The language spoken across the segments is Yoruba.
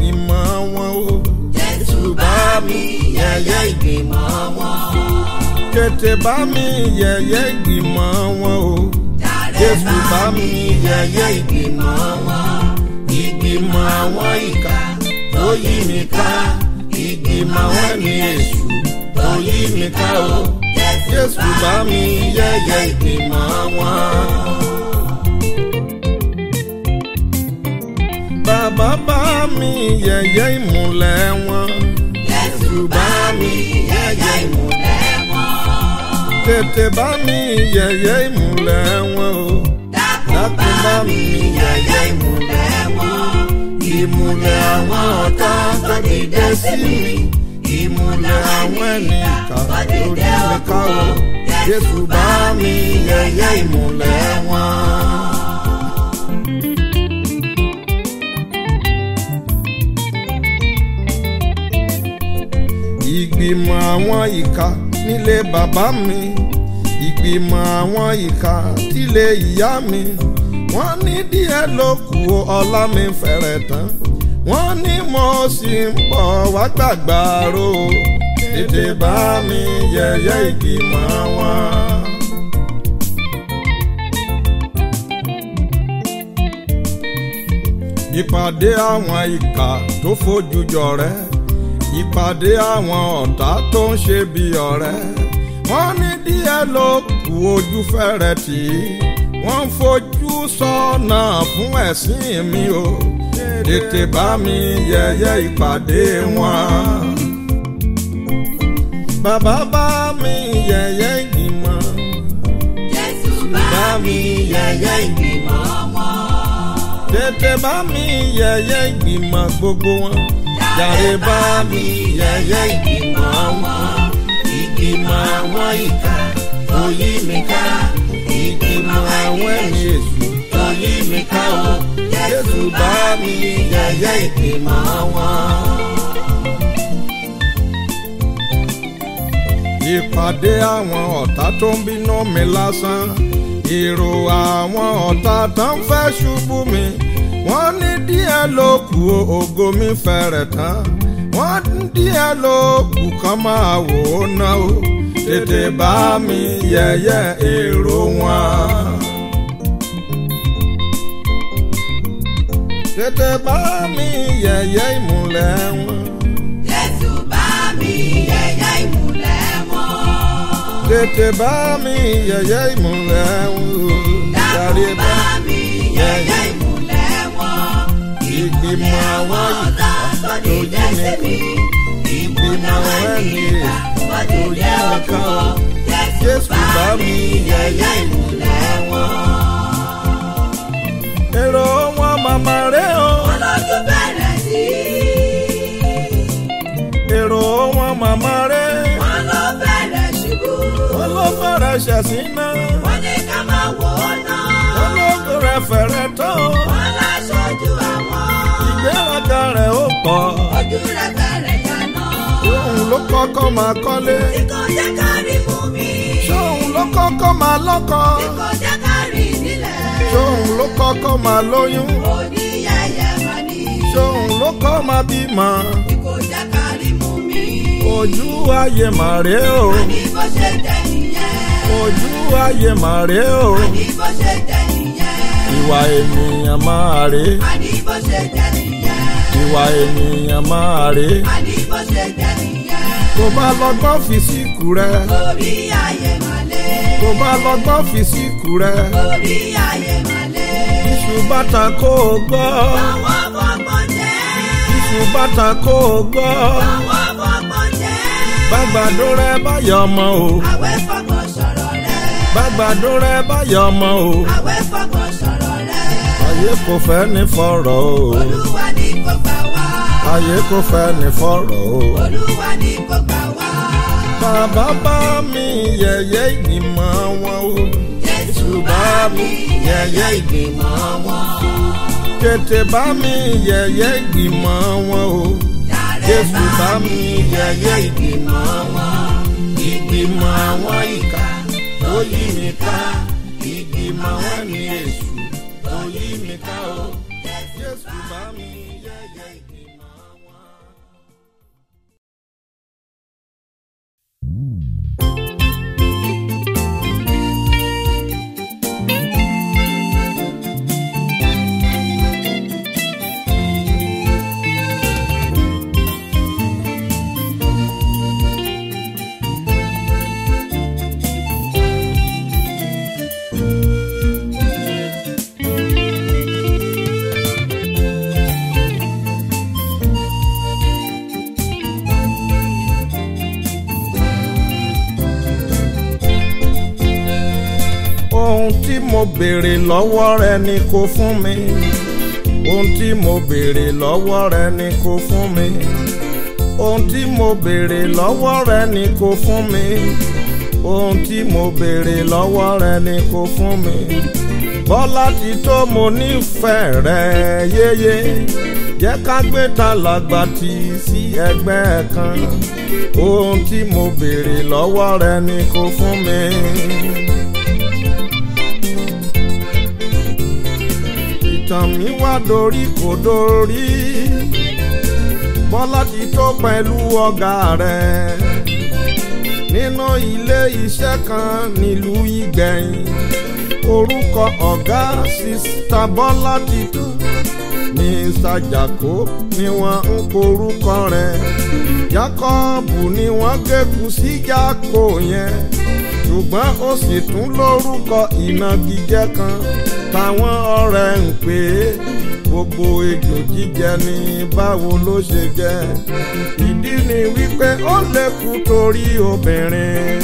ìgbìmọ̀ wọn o. Jésù bá mi yẹ̀yẹ́ ìgbìmọ̀ wọn. tètè bá mi yẹ̀yẹ́ ìgbìmọ̀ wọn o. Jàre Jésù bá mi yẹ̀yẹ́ ìgbìmọ̀ wọn. ìgbìmọ̀ àwọn ìkà tó yí mi ká ìgbìmọ̀ àwọn ẹni èṣù tó yí mi ká o. Jésù bá mi yẹ̀yẹ́ ìgbìmọ̀ wọn. Bàbá bá mi yẹ̀yẹ́ ìmùlẹ̀ wọn. Jésù bá mi yẹ̀yẹ́ ìmùlẹ̀ wọn. Tètè bá mi yẹ̀yẹ́ ìmùlẹ̀ wọn o. Dákun bá mi yẹ̀yẹ́ ìmùlẹ̀ wọn. Ìmùlẹ̀ àwọn ọ̀tá tó dìde sí mi. Ìmùlẹ̀ àwọn ẹni ìkà tó yí mi ká o. Jésù bá mi yẹ̀yẹ́ ìmùlẹ̀ wọn. ìgbìmọ̀ àwọn ìka nílé bàbá mi ìgbìmọ̀ àwọn ìka tílé ìyá mi wọ́n ní díẹ̀ ló kù o, ọlá mi fẹ̀rẹ̀ tán wọ́n ní mo sì ń bọ̀ wá gbàgbàrò tètè bá mi yẹ̀yẹ́ ìgbìmọ̀ wọn. ìpàdé àwọn ìka tó fojú jọ rẹ́ ìpàdé àwọn ọ̀tá tó ń ṣe bí ọ̀rẹ́ wọ́n ní díẹ̀ ló kù ojú fẹ́rẹ̀ tì í wọ́n ń fojú sọ́nà fún ẹ̀sìn mi o tètè bá mi yẹ̀yẹ́ ìpàdé wọn. bàbá bá mi yẹ̀yẹ́ ìgbìmọ̀ Jésù bá mi yẹ̀yẹ́ ìgbìmọ̀ wọn. tètè bá mi yẹ̀yẹ́ ìgbìmọ̀ gbogbo wọn. Jàre bá mi yẹ̀yẹ́ ìgbìmọ̀ wọn. Ìgbìmọ̀ àwọn ìka tó yí mi ká. Ìgbìmọ̀ àwọn ẹni èṣù tó yí mi ká o. Jésù bá mi yẹ̀yẹ́ ìgbìmọ̀ wọn. Ìpàdé àwọn ọ̀tá tó ń bínú mi lásán. Èrò àwọn ọ̀tá tó ń fẹ́ ṣubú mi wọ́n ní díẹ̀ ló kù o, ògo mi fẹ̀rẹ̀ tán wọ́n ní díẹ̀ ló kù kán máa wò ó ná o tètè bá mi yẹ̀yẹ́ èrò wọn. tètè bá mi yẹ̀yẹ́ ìmùlẹ̀ wọn. Jésù bá mi yẹ̀yẹ́ ìmùlẹ̀ wọn. tètè bá mi yẹ̀yẹ́ ìmùlẹ̀ wọn. Dákun bá mi yẹ̀yẹ́ ìmùlẹ̀ wọn. ìgbìmọ̀ àwọn ọ̀tá tó dìde sí mi. Ìmùlẹ̀ àwọn ẹni ìkà tó dìde òkú o. Jésù bá mi yẹ̀yẹ́ ìmùlẹ̀ wọn. èrò wọn màmá rẹ o. Olójú bẹ̀rẹ̀ sí. èrò wọn màmá rẹ. Wọ́n ló bẹ̀rẹ̀ ṣubú. wọ́n ló fẹ́rẹ̀ ṣẹ̀sín náà. Wọ́n ní ká máa wò ó náà. wọ́n ló rẹ̀ fẹ̀rẹ̀ tán. Wọ́n láṣojú àwọn. ìgbéraga rẹ̀ ó pọ̀. Ojú rẹ̀ bẹ̀rẹ̀ yànnà. òun ló kọ́kọ́ máa kọ́lé. Tí kò jẹ́ ká rí mú mi. ṣóun ló kọ́kọ́ máa lọ́kọ. Tí kò jẹ́ ká rí nílẹ̀. ṣóun ló kọ́kọ́ máa lóyún. Òní yẹ̀yẹ̀ mà ní. ṣóun ló kọ́ máa bímọ. Tí kò jẹ́ ká rí mú mi. ojú ayé màrè o. Àní bó ṣe jẹ́ nìyẹn. ojú ayé màrè o. Àní bó ṣe jẹ́ nìyẹn. ìwà ènìyàn máa rè. Àní bó ṣe jẹ́ nìyẹn. ìwà ènìyàn máa rè. Àní bó ṣe jẹ́ nìyẹn. tó bá lọ́gbọ́n fi síkù rẹ̀. Orí ayé màlẹ́. tó bá lọ́gbọ́n fi síkù rẹ̀. Orí ayé màlẹ́. iṣu bàtà kó o gbọ́. Àwọn fọ́gbọ́n jẹ́. iṣu bàtà kó o gbọ́. Àwọn fọ́gbọ́n jẹ́. gbàgbàdo rẹ báyọ̀ ọmọ o. Àwẹ̀ fọ́gbọ́n sọ̀rọ̀ rẹ̀. gbàgbàdo rẹ báyọ̀ ọmọ o. Àwẹ̀ fọ́gbọ́n sọ̀rọ̀ rẹ̀. ayé kò fẹ́ ní fọ̀rọ̀ o. Olúwa ní kò gbà wá. ayé kò fẹ́ ní fọ̀rọ̀ o. Olúwa ní kò gbà wá. bàbá bá mi yẹ̀yẹ́ ìgbìmọ̀ wọn o. Jésù bá mi yẹ̀yẹ́ ìgbìmọ̀ wọn. tètè bá mi yẹ̀yẹ́ ìgbìmọ̀ wọn o. Jàre Jésù bá mi yẹ̀yẹ́ ìgbìmọ̀ wọn. ìgbìmọ̀ àwọn ìkà tó yí mi ká. ìgbìmọ̀ wọn ni èṣù tó yí mi ká o. Jésù bá mi yẹ̀yẹ́ ìgbìmọ̀. mo béèrè lọ́wọ́ rẹ ni kò fún mi ohun tí mo béèrè lọ́wọ́ rẹ ni kò fún mi ohun tí mo béèrè lọ́wọ́ rẹ ni kò fún mi ohun tí mo béèrè lọ́wọ́ rẹ ni kò fún mi bọ́lá ti tó mo nífẹ̀ẹ́ rẹ yéye jẹ́ ká gbé ta làgbà tì sí ẹgbẹ́ kan ohun tí mo béèrè lọ́wọ́ rẹ ni kò fún mi. ìtàn mi wá dorí kò dorí bọ́lá ti tó pẹ̀lú ọ̀gá rẹ̀ nínú ilé iṣẹ́ kan nílùú ìgbẹ̀yìn orúkọ ọ̀gá sista bọ́lá ti tó mr jako ni wọ́n ń porúkọ rẹ̀ jacobu ni wọ́n gẹ̀kú sí jako yẹn ṣùgbọ́n ó sì tún lórúkọ ìnagijẹ kan táwọn ọ̀rẹ́ ń pè é gbogbo ejò jíjẹ ní báwo ló ṣe jẹ ìdí ni wípé ó lè kú torí obìnrin.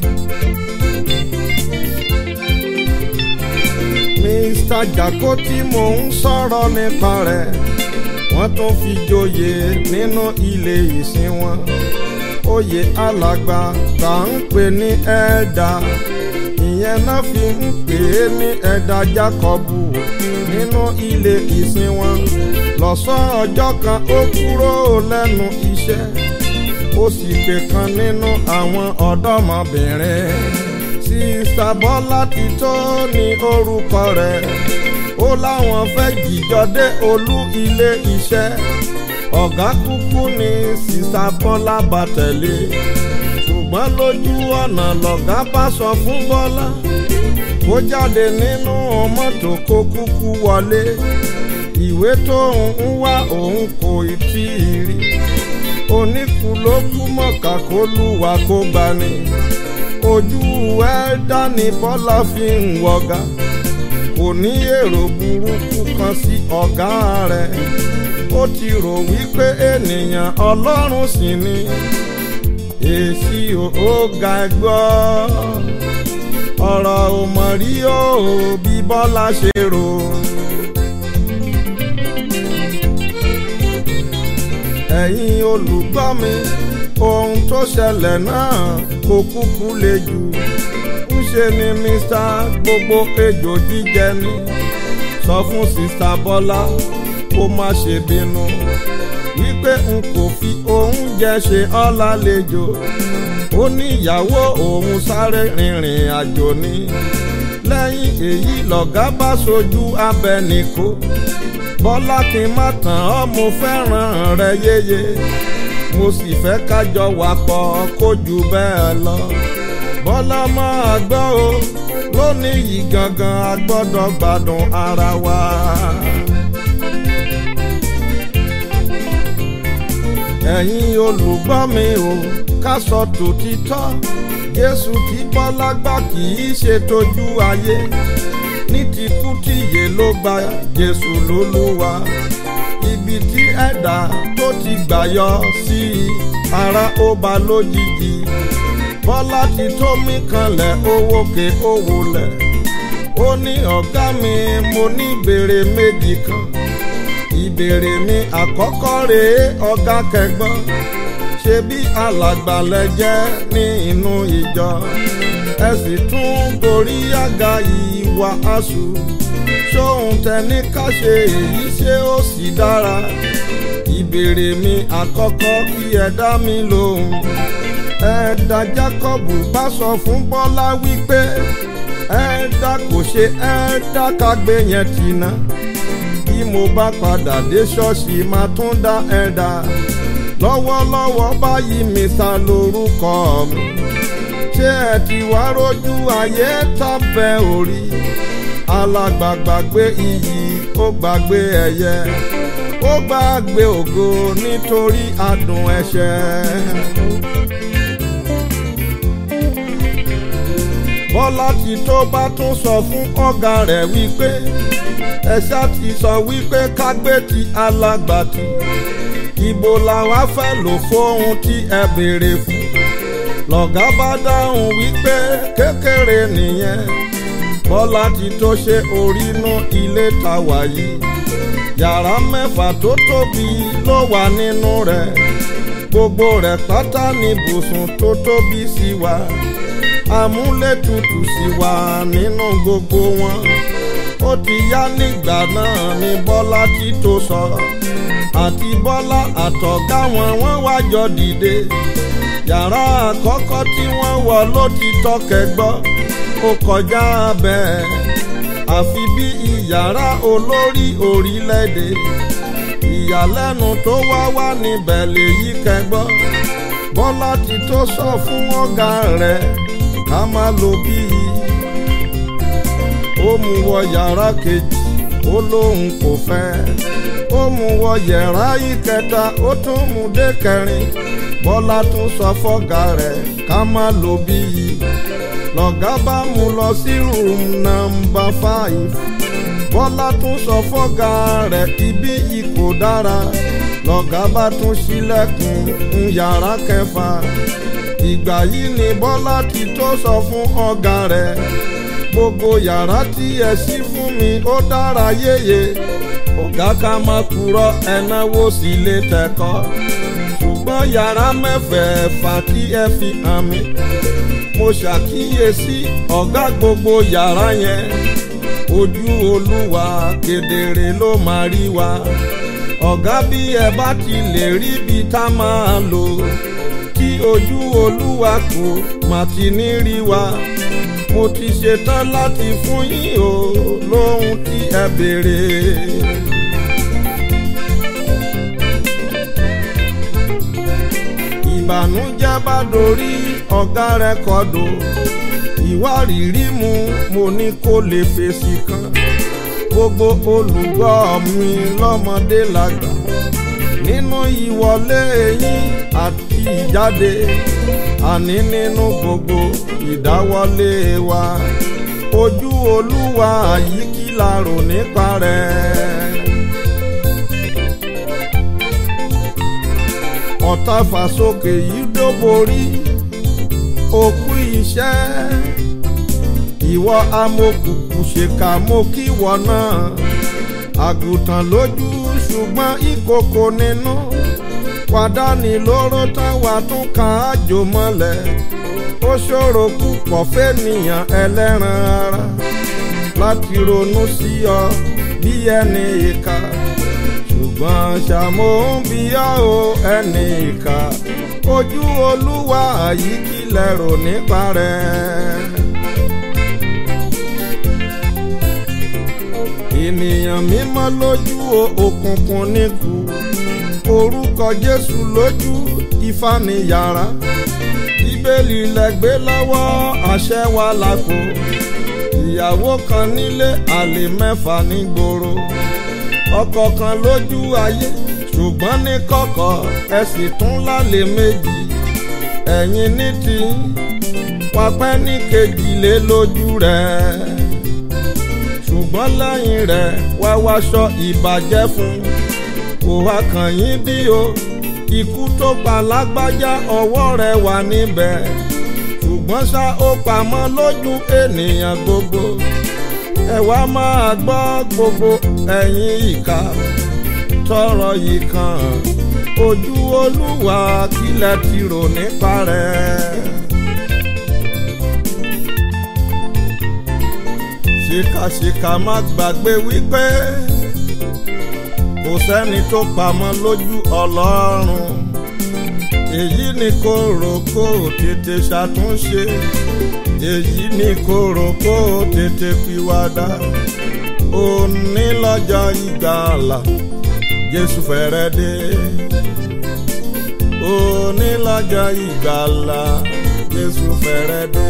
mr jako tí mò ń sọ̀rọ̀ nípa rẹ̀ wọ́n tún fi joyè nínú ilé ìsìn wọn oyè alàgbà tá à ń pè ní ẹ̀ẹ́dà ìyẹn náà fi ń pè é ní ẹ̀dà jákọ́bù nínú ilé ìsìn wọn lọ́sàn ọjọ́ kan ó kúrò lẹ́nu iṣẹ́ ó sì pè kan nínú àwọn ọ̀dọ́mọbìnrin sísá bọ́lá ti tó ní orúkọ rẹ̀ ó láwọn fẹ́ jìjọ dé olú ilé iṣẹ́ ọ̀gá kúkú ní sísá bọ́lá bá tẹ̀lé ṣùgbọ́n lójú ọ̀nà lọ̀gá bá sọ fún bọ́lá kó jáde nínú mọ́tò kó kúkú wọlé ìwé tó ń wá òun kò tí ì rí oníkù ló kú mọ̀ká kó lùwà kó gbani ojú ẹ dání bọ́lá fi ń wọ̀gá kò ní èrò burúkú kan sí ọ̀gá rẹ̀ ó ti rò wípé ènìyàn ọlọ́run sì ni èsì ò ga gbọ́ ọ̀rọ̀ ò mọ̀ rí o bí bọ́lá ṣe rò. ẹ̀yin olùgbọ́ mi ohun tó ṣẹlẹ̀ náà kò kúkú le jù ńṣe ni mr gbogbo ejò jíjẹ ni sọ fún sista bọ́lá kó má ṣe bínú wípé n kò fi oúnjẹ ṣe ọ́ lálejò ó ní ìyàwó òun sáré rìnrìn àjò ni lẹ́yìn èyí lọ̀gá bá sojú abẹ nìkó bọ́lá kí n má tàn ọ́ mo fẹ́ràn rẹ yéye mo sì fẹ́ kájọ wà pọ̀ kó jù bẹ́ẹ̀ lọ bọ́lá máa gbọ́ o lónìí yìí gangan a gbọ́dọ̀ gbádùn ara wa. ẹ̀yin olùgbọ́ mi o ká sọ tòtítọ́ jésù tí bọ́lá gbà kì í ṣe tójú ayé ní ti kú tìyè ló gba jésù lólúwa ibi tí ẹ̀dá tó ti gbà yọ sí i ara ó ba lójijì bọ́lá ti tó mí kanlẹ̀ owó ke owó lẹ̀ ó ní ọ̀gá mi mo ní ìbéèrè méjì kan ìbéèrè mi àkọ́kọ́ rèé ọ̀gá kẹgbọ́n ṣe bí alàgbàlẹ̀ jẹ́ ní inú ìjọ ẹ sì tún gorí àga ìwà aṣù ṣóhun tẹni ká ṣe èyí ṣé ó sì dára ìbéèrè mi àkọ́kọ́ kí ẹ dá mi lóhùn ẹ̀ẹ́dà Jákọ́bù bá sọ fún Bọ́lá wípé ẹ̀ẹ́dà kò ṣe ẹ̀ẹ́dà kágbé yẹn tì náà bí mo bá padà dé ṣọ́ọ̀ṣì máa tún dá ẹ̀dà lọ́wọ́lọ́wọ́ báyìí mi ta lórúkọ mi ṣé ẹ ti wá rójú ayé tábẹ́ orí alágbàgbàgbé iyì ó gbàgbé ẹ̀yẹ ó gbàgbé ògo nítorí adùn ẹ̀ṣẹ̀. bọ́lá ti tó bá tún sọ fún ọ̀gá rẹ̀ wípé ẹ̀ṣá ti sọ wípé kágbé ti alágbàtì ibo làwa fẹ́ lò fóun tí ẹ béèrè fún lọ̀gá bá dáhùn wípé kékeré nìyẹn bọ́lá ti tó ṣe orínú ilé ta wà yìí yàrá mẹ́fà tó tóbi ló wà nínú rẹ̀ gbogbo rẹ̀ pátá ní ibùsùn tó tóbi sí wa amúlétutù sí wa nínú gbogbo wọn ó ti yá nígbà náà ní bọ́lá tí tó sọ àti bọ́lá àtọ̀gá wọn wọ́n wá jọ dìde yàrá àkọ́kọ́ tí wọ́n wọ̀ ló ti tọkẹ̀ gbọ́ ó kọjá bẹ́ẹ̀ àfi bí ìyàrá olórí orílẹ̀-èdè ìyàlẹ́nu tó wá wá níbẹ̀ lèyí kẹgbọ́ bọ́lá ti tó sọ fún ọ̀gá rẹ̀ ká má lo bíi ó mú wọ yàrá kejì ó lóun kò fẹ́ ó mú wọ yàrá ìkẹta ó tún mú dé kẹrin bọ́lá tún sọ fọ́gà rẹ̀ ká má lo bíi lọ̀gá bá mú lọ sí room number five bọ́lá tún sọ fọ́gà rẹ̀ ibi yìí kò dára lọ̀gá bá tún ṣílẹ̀kùn yàrá kẹfà ìgbà yìí ni bọ́lá ti tó sọ fún ọ̀gá rẹ̀ gbogbo yàrá tí ẹ ṣí fún mi ó dára yéye ọ̀gá ká má kúrò ẹnáwó sí lè tẹ̀kọ́ ṣùgbọ́n yàrá mẹ́fẹ̀ẹ̀fà tí ẹ fi hàn mí mo ṣàkíyèsí ọ̀gá gbogbo yàrá yẹn ojú olúwa kedere ló máa rí wa ọ̀gá bí ẹ bá ti lè rí bí tá máa lò tí ojú olúwa kò má ti ní rí wa mo ti ṣetán láti fún yín o lóhun tí ẹ béèrè. ìbànújẹ́ bá dorí ọ̀gá rẹ̀ kọ́dọ̀ ìwárìrì mu mo ní kó lè fèsì kan gbogbo olùgbọ́ mi lọ́mọdé lágbà nínú ìwọlé yín àti ìjáde àní nínú gbogbo ìdáwọlé wa ojú olúwa yìí kí la rò nípa rẹ̀. ọ̀tá fàsókè yìí dóborí òkú iṣẹ́ ìwọ amokùkù ṣèkà mo kíwọ náà àgùntàn lójú ṣùgbọ́n ìkòkò nínú pàdánì lóró táwa tún kàn á jò mọ́lẹ̀ ó ṣòro púpọ̀ fẹ́nìyàn ẹlẹ́ran ara láti ronú sí ọ bí ẹni ìka ṣùgbọ́n ṣàmó ń bí ọ́ o ẹni ìka ojú olúwa yìí kí lẹ́rò nípa rẹ̀. ènìyàn mímọ́ lójú òkùnkùn níkù orúkọ jésù lójú ifá ní yàrá bíbélì lẹ́gbẹ́ lọ́wọ́ àṣẹ wa làkò ìyàwó kan nílé àlè mẹ́fà nígboro ọkọ kan lójú ayé ṣùgbọ́n ní kọ̀kọ̀ ẹ sì tún lálẹ́ méjì ẹ̀yin ní ti wapẹ́ ní kejìlélójú rẹ̀ ṣùgbọ́n lẹ́yìn rẹ̀ wá wáṣọ ìbàjẹ́ fún kò wá kàn yín bí o ikú tó pa lágbájá ọwọ́ rẹ̀ wà níbẹ̀ ṣùgbọ́n ṣá ó pamọ́ lójú ènìyàn gbogbo ẹ wá máa gbọ́ gbogbo ẹ̀yin ìka tọrọ yìí kan ojú olúwa kílẹ̀ ti rò nípa rẹ̀. ṣìkàṣìkà má gbàgbé wípé kò sẹ́ni tó pamọ́ lójú ọlọ́run èyí ni kò rò kó tètè ṣàtúnṣe èyí ni kò rò kó tètè pìwàdà òní lọ́jọ́ ìgbàlà jésù fẹ́rẹ̀ dé òní lọ́jọ́ ìgbàlà jésù fẹ́rẹ̀ dé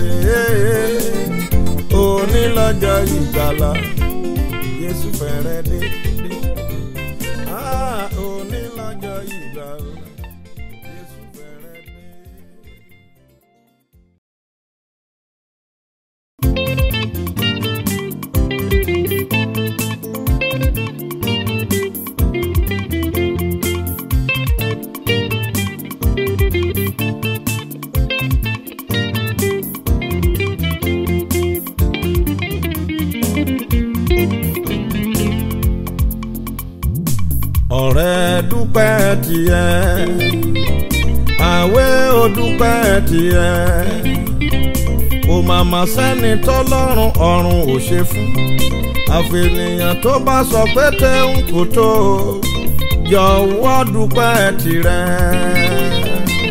òní lọ́jọ́ ìgbàlà jésù fẹ́rẹ̀ dé. Ah, òní lọ́jọ́ ìgbàlà jésù fẹ́rẹ̀ dé. tiẹ̀ àwẹ̀ ó dúpẹ́ tiẹ̀ kò màmá sẹ́ni tọ́lọ́run ọ̀run ò ṣe fún àfẹnìyàn tó bá sọ pé tẹ́hún kò tó jọ̀wọ́ dúpẹ́ tirẹ̀.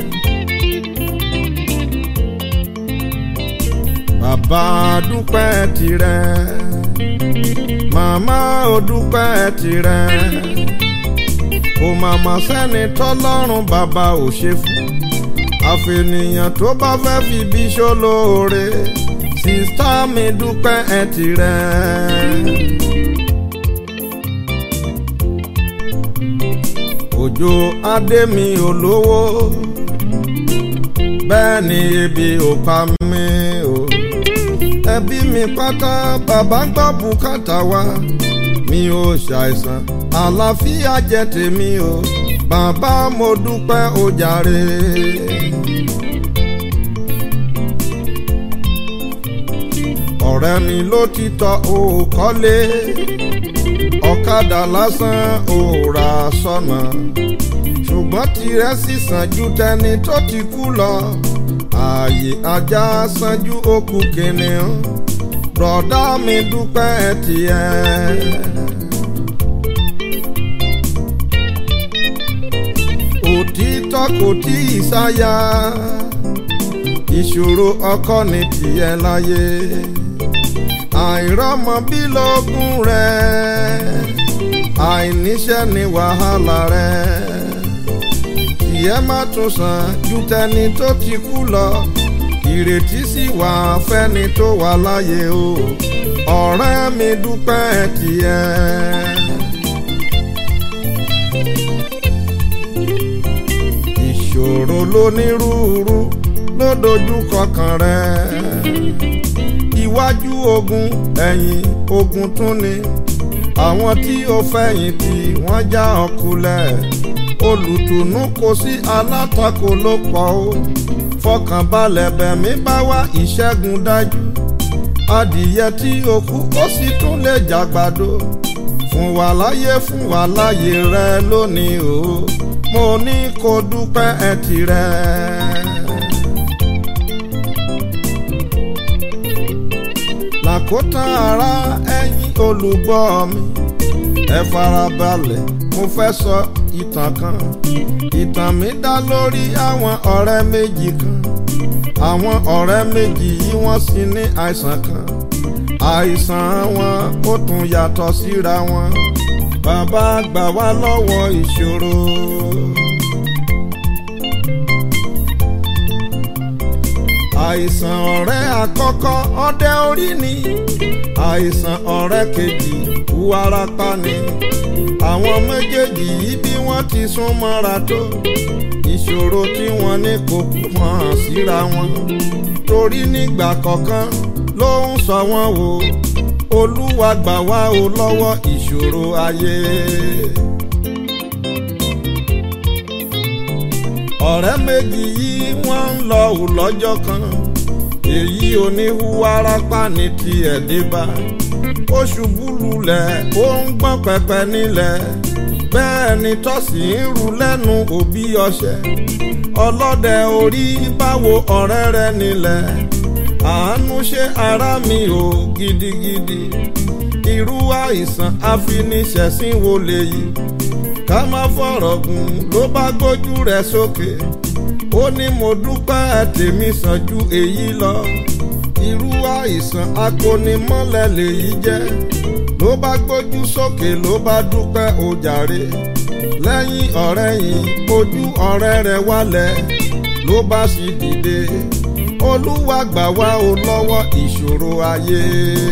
bàbá dúpẹ́ tirẹ̀ màmá ò dúpẹ́ tirẹ̀ kò màmá sẹ́ni tọ́lọ́run bàbá ò ṣe fún àfẹnìyàn tó bá fẹ́ fi bí ṣólóore sísá mi dúpẹ́ ẹ tirẹ̀. òjò adé mi ò lówó bẹ́ẹ̀ ni ebi ò pa mí o ẹbí mi pátá bàbá gbọ́ bùkátà wa mi ò ṣàìsàn àlàáfíà jẹ́ tèmi o bàbá mo dúpẹ́ o jàre. ọ̀rẹ́ mi ló ti tọ́ o kọ́lé ọ̀kadà lásán ò rà sọ́nà ṣùgbọ́n tirẹ̀ sì sàn ju tẹni tó ti kú lọ ààyè ajá sàn ju òkú kìnìún bùrọ̀dá mi dúpẹ́ tiẹ̀. òtítọ́ kò tí ì sáyà ìṣòro ọkọ ní tiẹ̀ láyé àìrọ́mọ bí lógún rẹ̀ àìníṣẹ́ ní wàhálà rẹ̀ ìyẹn má tún sàn ju tẹni tó ti kú lọ ìrètí sì wà fẹ́ni tó wà láyé o ọ̀rẹ́ mi dúpẹ́ tiẹ̀. ìṣòro lónírúurú ló dojú kọkàn rẹ̀ iwájú ogun ẹ̀yìn ogun tún ni àwọn tí ó fẹ̀yìn tì wọ́n já ọkùlẹ̀ olùtùnú kò sí alátakò ló pọ̀ o fọkànbalẹ̀ bẹ̀mí bá wá ìṣẹ́gun dájú adìyẹ tí ó kú ó sì tún lè jàgbàdo fún wa láyé fún wa láyé rẹ lónìí o mo ní kó dúpẹ́ ẹ tirẹ̀. làkótán ara ẹ̀yin olùgbọ́ mi ẹ farabalẹ̀ mo fẹ́ sọ ìtàn kan ìtàn mi dá lórí àwọn ọ̀rẹ́ méjì kan àwọn ọ̀rẹ́ méjì yìí wọ́n sì ní àìsàn kan àìsàn wọn ó tún yàtọ̀ síra wọn bàbá gbà wá lọ́wọ́ ìṣòro. àìsàn ọ̀rẹ́ àkọ́kọ́ ọdẹ orí ni àìsàn ọ̀rẹ́ kejì wárápá ni àwọn méjèèjì yìí bí wọ́n ti sún mọ́ra tó ìṣòro tí wọ́n ní kò kú hàn síra wọn torí nígbà kọ̀ọ̀kan ló ń sọ wọ́n wò olúwa gbà wá o lọ́wọ́ ìṣòro ayé. ọ̀rẹ́ méjì yìí wọ́n ń lọ ò lọ́jọ́ kan èyí oníhùwárapá ní tiẹ̀ dé bá ó ṣubú lulẹ̀ ó ń gbọ́n pẹpẹ nílẹ̀ bẹ́ẹ̀ ni tọ́sí ń ru lẹ́nu òbí ọṣẹ ọlọ́dẹ orí báwo ọ̀rẹ́ rẹ nílẹ̀ àánú ṣe ara mi ò gidigidi irú àìsàn afiniṣẹ̀sín wo lèyí ká má fọ̀rọ̀ gùn ló bá gbójú rẹ̀ sókè ó ní mo dúpẹ́ tèmi sàn ju èyí lọ irú àìsàn akonimọ́lẹ̀ lèyí jẹ́ ló bá gbójú sókè ló bá dúpẹ́ ó jàre lẹ́yìn ọ̀rẹ́ yìí ojú ọ̀rẹ́ rẹ̀ wálẹ̀ ló bá sì dìde olúwa gbà wá o lọ́wọ́ ìṣòro ayé.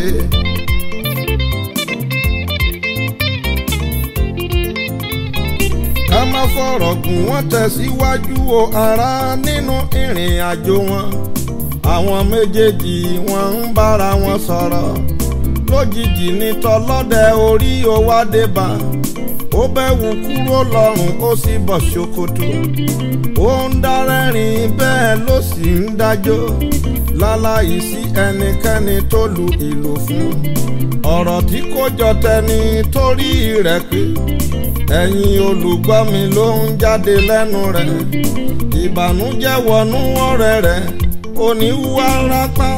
ká má fọ̀rọ̀ gùn wọ́n tẹ̀síwájú o ara nínú ìrìn àjò wọn àwọn méjèèjì wọn ń bára wọn sọ̀rọ̀ lójijì ní tọlọ́dẹ orí owó adébá ó bẹ́wù kúrò lọ́rùn ó sì bọ̀ ṣòkòtò ó ń dárẹ́rìn bẹ́ẹ̀ ló sì ń dájọ́ láláì sí ẹnikẹ́ni tó lu ìlù fún ọ̀rọ̀ tí kò jọ tẹni torí rẹ̀ pé ẹ̀yin olùgbọ́ mi ló ń jáde lẹ́nu rẹ̀ ìbànújẹ́ wọnú ọ̀rẹ́ rẹ̀ oníwà rápá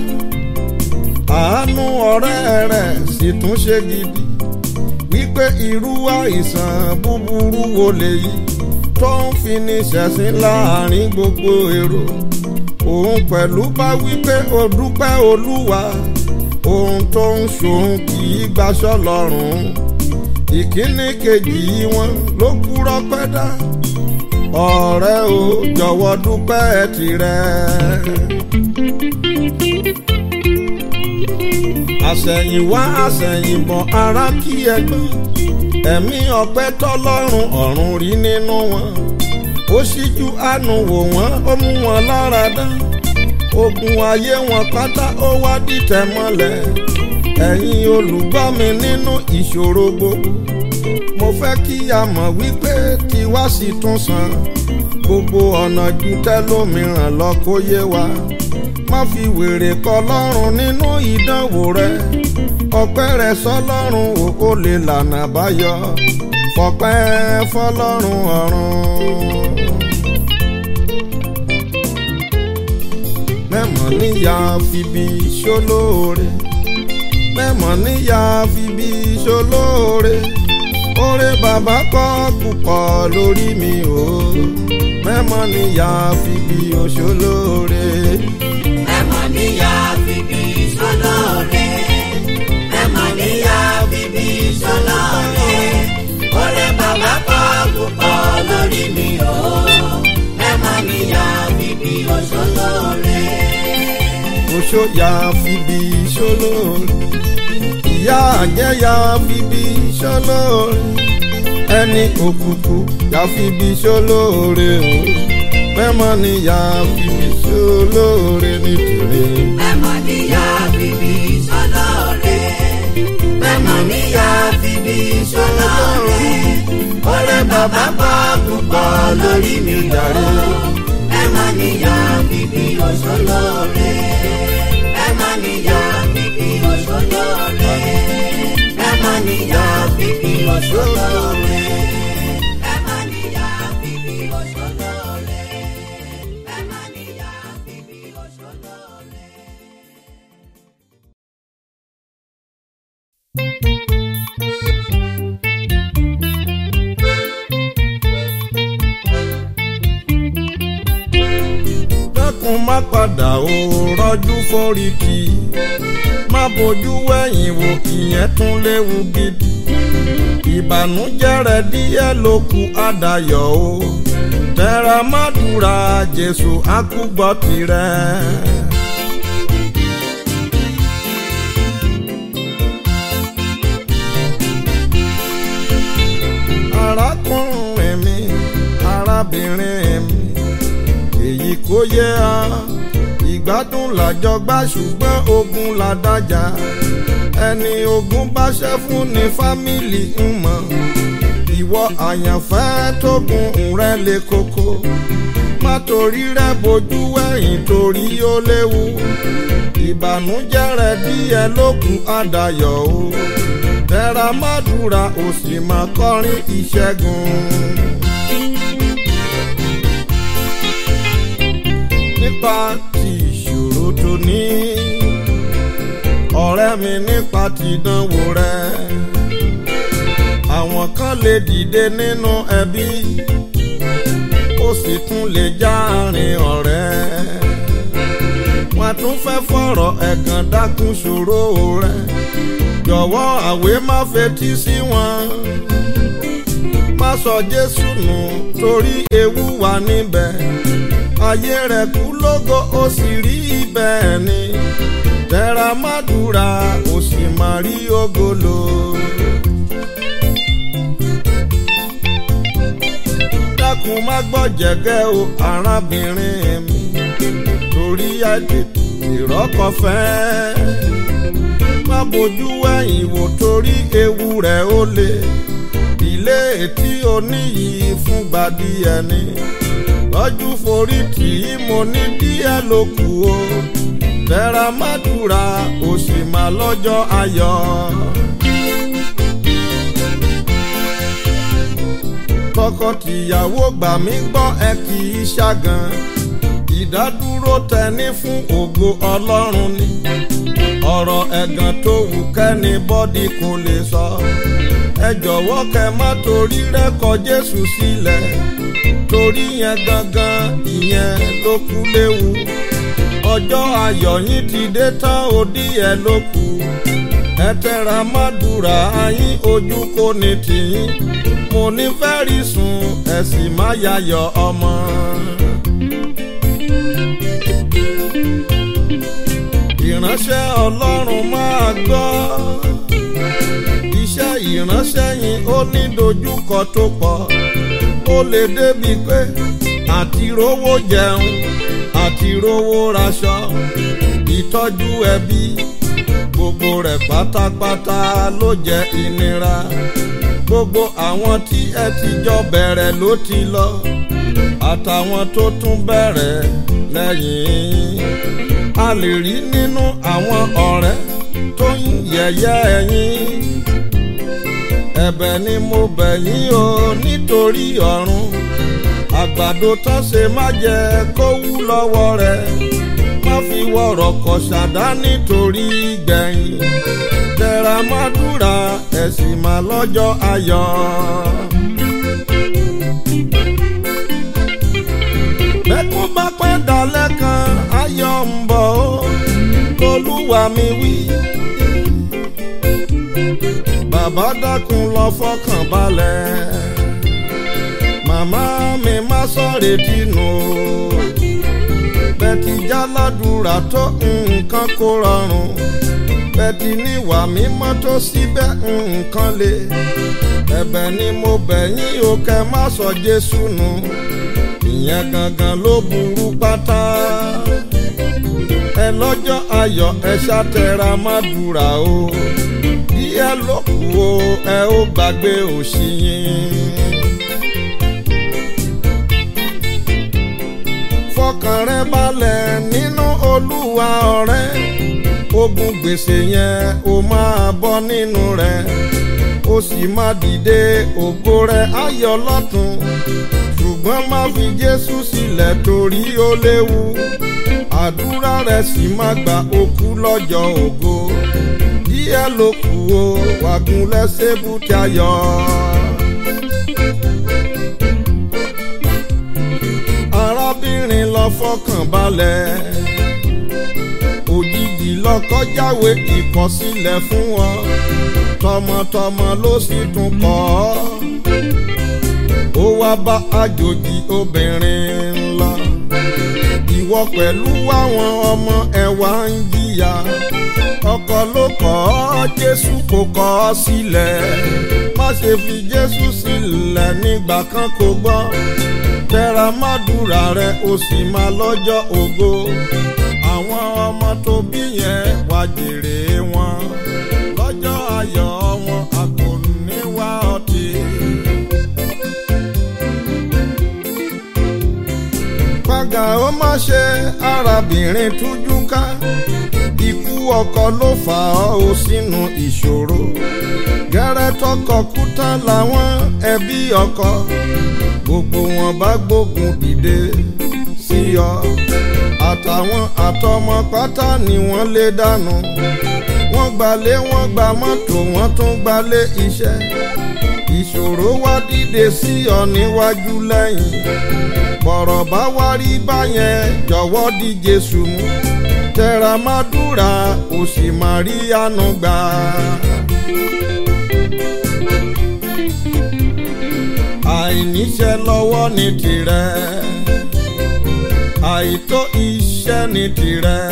àánú ọ̀rẹ́ rẹ̀ sì tún ṣe gidi wípé irú àìsàn búburú wo lèyí tó ń fi ní ṣẹ̀sín láàrin gbogbo èrò òun pẹ̀lú bá wípé o dúpẹ́ olúwa ohun tó ń ṣòun kì í gbaṣọ́ lọ́rùn ìkíní kejì wọn ló kúrọ́ pẹ́ dá ọ̀rẹ́ o jọ̀wọ́ dúpẹ́ tirẹ̀. àṣẹ̀yìnwá àṣẹ̀yìnbọ̀ ara kí ẹgbọ́n ẹ̀mí ọpẹ́ tọ́lọ́run ọ̀run rí nínú wọn ó ṣíjú àánú wò wọ́n ó mú wọn lára dán ogun ayé wọn pátá ó wá dìtẹ̀ mọ́lẹ̀ ẹ̀yin olùgbọ́ mi nínú ìṣòro gbogbo mo fẹ́ kí a mọ̀ wípé tiwa sì tún san gbogbo ọ̀nà ju tẹ́lómìíràn lọ kó yé wa má fi wèrè kọ lọ́rùn nínú ìdánwò rẹ ọpẹ́ rẹ sọ́lọ́run ò kó lè lànà báyọ fọpẹ́ fọ́lọ́run ọ̀run. mẹ́mọ̀ níyà fìbí ṣólóore mẹ́mọ̀ níyà fìbí ṣólóore oore bàbá kọ́ púpọ̀ lórí mi o mẹ́mọ̀ níyà fìbí òṣòlóore. Mẹ́mọ̀ níyà fìbí ṣólóore. Mẹ́mọ̀ níyà fìbí ṣólóore. Oore bàbá kọ́ púpọ̀ lórí mi o. Mẹ́mọ̀ níyà fìbí òṣòlóore. oṣó ya fìbí ṣólóore ìyá àjẹ́ ya fìbí ṣólóore ẹni òkùnkùn ya fìbí ṣólóore o mẹ́mọ̀ níyà fìbí ṣólóore nítorí. Mẹ́mọ̀ níyà fìbí ṣólóore. Mẹ́mọ̀ níyà fìbí ṣólóore. Oore bàbá kọ́ púpọ̀ lórí mi jàre. Mẹ́mọ̀ níyà fìbí òṣòlóore. Mẹ́mọ̀ níyà fìbí òṣòlóore. Mẹ́mọ̀ níyà fìbí òṣòlóore. Mẹ́mọ̀ níyà fìbí òṣòlóore. Mẹ́mọ̀ níyà fìbí òṣòlóore. dákun má padà ó rọ́jú foríkì má bójú wẹ̀yìn wò ìyẹn tún léwu gidi ìbànújẹ́ rẹ̀ díẹ̀ ló kù àdàyọ̀ o tẹra má dúra jésù àkúgbọ́ tirẹ̀. arákùnrin mi arábìnrin mi èyí kò yẹ ọ ìgbádùn làjọ gbá ṣùgbọ́n ogun làdájà ẹni ogun bá ṣẹ́ fún ní fámìlì ń mọ̀ ìwọ àyànfẹ́ tógun rẹ lè koko má torí rẹ bójú wẹ̀yìn torí ó léwu ìbànújẹ́ rẹ díẹ̀ lókun àdàyọ̀ o tẹra mádùúrà ó sì máa kọrin ìṣẹ́gun. nípa ti ìṣòro tó ní ọ̀rẹ́ mi nípa ti ìdánwò rẹ àwọn kan lè dìde nínú ẹbí ó sì tún lè jáàrin ọ̀rẹ́ wọn tún fẹ́ fọ̀rọ̀ ẹ̀gàn dákun ṣòro rẹ jọ̀wọ́ àwé má fetí sí wọn má sọ Jésù nù torí ewu wà níbẹ̀ ayé rẹ̀ kú lógo ó sì rí bẹ́ẹ̀ ni tẹra mádùúrà ó sì máa rí ògolo. dákun má gbọ́ jẹ̀gẹ́ o arábìnrin mi torí àìtètè ìrọ́kọ fẹ́ má bójú ẹ̀yìn wò torí ewu rẹ̀ ó le ìdílé tí ó níyì fúngbà díẹ̀ ni lọ́jú forí tì í mo ní díẹ̀ ló kù o tẹra mádùúrà ó sì máa lọ́jọ́ ayọ̀. tọkọtìyàwó gbà mí gbọ́ ẹ kì í ṣàgàn ìdádúró tẹni fún ògo ọlọ́run ni ọ̀rọ̀ ẹ̀gàn tó wù kẹ́ni bọ́dí kò lè sọ ẹ jọ̀wọ́ kẹ má torí rẹ́kọ̀ jésù sílẹ̀ torí yẹn gangan ìyẹn ló kú léwu ọjọ́ ayọ̀ yín ti dé tán òdí ẹ̀ ló kù ẹ tẹra mádùúrà yín ojú kò ní tìyín mo ní fẹ́rí sùn ẹ sì má yayọ̀ ọmọ. ìránṣẹ́ ọlọ́run máa gbọ́ iṣẹ́ ìránṣẹ́ yín ó ní dojúkọ tó pọ̀ ó lè débi pé àti rówó jẹun àti rówó raṣọ ìtọ́jú ẹbí gbogbo rẹ̀ pátápátá ló jẹ́ ìnira gbogbo àwọn tí ẹ ti jọ bẹ̀rẹ̀ ló ti lọ àtàwọn tó tún bẹ̀rẹ̀ lẹ́yìn a lè rí nínú àwọn ọ̀rẹ́ tó ń yẹ̀yẹ́ ẹ̀yìn ẹ̀bẹ̀ ni mo bẹ̀ yín o nítorí ọ̀run àgbàdo tán ṣe má jẹ kó wú lọ́wọ́ rẹ̀ má fi wọ̀rọ̀ kọ̀ ṣàdá nítorí gbẹ̀yìn tẹra mádùúrà ẹ̀sìn má lọ́jọ́ ayọ̀. bẹ́kún bá pẹ́ dalẹ́ kan ayọ̀ ń bọ̀ ó lolúwa mi wí. bàbá dákun lọ fọkàn balẹ̀ màmá mi má sọ̀rọ̀ dínú o bẹ́ẹ̀tì jáládùúrà tó nǹkan kó rọrùn bẹ́ẹ̀tì níwà mímọ́ tó síbẹ̀ nǹkan le ẹ̀bẹ̀ ni mo bẹ̀ yín o kẹ́ má sọ Jésù nù ìyẹn gangan ló burú pátá ẹ lọ́jọ́ ayọ̀ ẹ ṣàtẹ̀ra má dùrà o díẹ̀ ló kù o ẹ ó gbàgbé òṣì yín. fọkàn rẹ balẹ̀ nínú olúwa ọ̀rẹ́ ogun gbèsè yẹn o máa bọ́ nínú rẹ̀ o sì máa dìde ògo rẹ̀ ayọ̀ lọ́tún ṣùgbọ́n má fi jésù sílẹ̀ torí ó léwu àdúrà rẹ̀ sì má gba okú lọ́jọ́ ògo díẹ̀ ló kù o wàgùn lẹ́sẹ̀ bùtì ayọ̀. arábìnrin lọ fọkàn balẹ̀ òjijì lọkọ jáwé ìkọsílẹ̀ fún wọn tọmọtọmọ ló sì tún kọ́ ó wá bá àjòjì obìnrin lọ ìwọ pẹ̀lú àwọn ọmọ ẹ̀wà ń jìyà ọkọ ló kọ̀ ọ́ jésù kò kọ̀ ọ́ sílẹ̀ má ṣe fi jésù sílẹ̀ nígbà kan kò gbọ́ tẹra mádùúrà rẹ o sì máa lọ́jọ́ ògo àwọn ọmọ tó bí yẹn wá jèrè wọn lọ́jọ́ ayọ̀ wọn a kò ní wá ọtí. pàgà ó má ṣe arábìnrin tújú ká ikú ọkọ ló fà ọ́ o sínú ìṣòro gẹ́rẹ́ tọkọ kú tán làwọn ẹbí ọkọ gbogbo wọn bá gbógun dìde sí ọ àtàwọn àtọmọ pátá ni wọ́n lé dànù wọ́n gbalé wọ́n gba mọ́tò wọ́n tún gbalé iṣẹ́ ìṣòro wá dìde sí ọ níwájú lẹ́yìn bọ̀rọ̀ bá wá rí báyẹn jọ̀wọ́ di Jésù mú tẹra mádùúrà ó sì máa rí àánú gbà. àìníṣẹ́ lọ́wọ́ ní tirẹ̀ àìtó iṣẹ́ ní tirẹ̀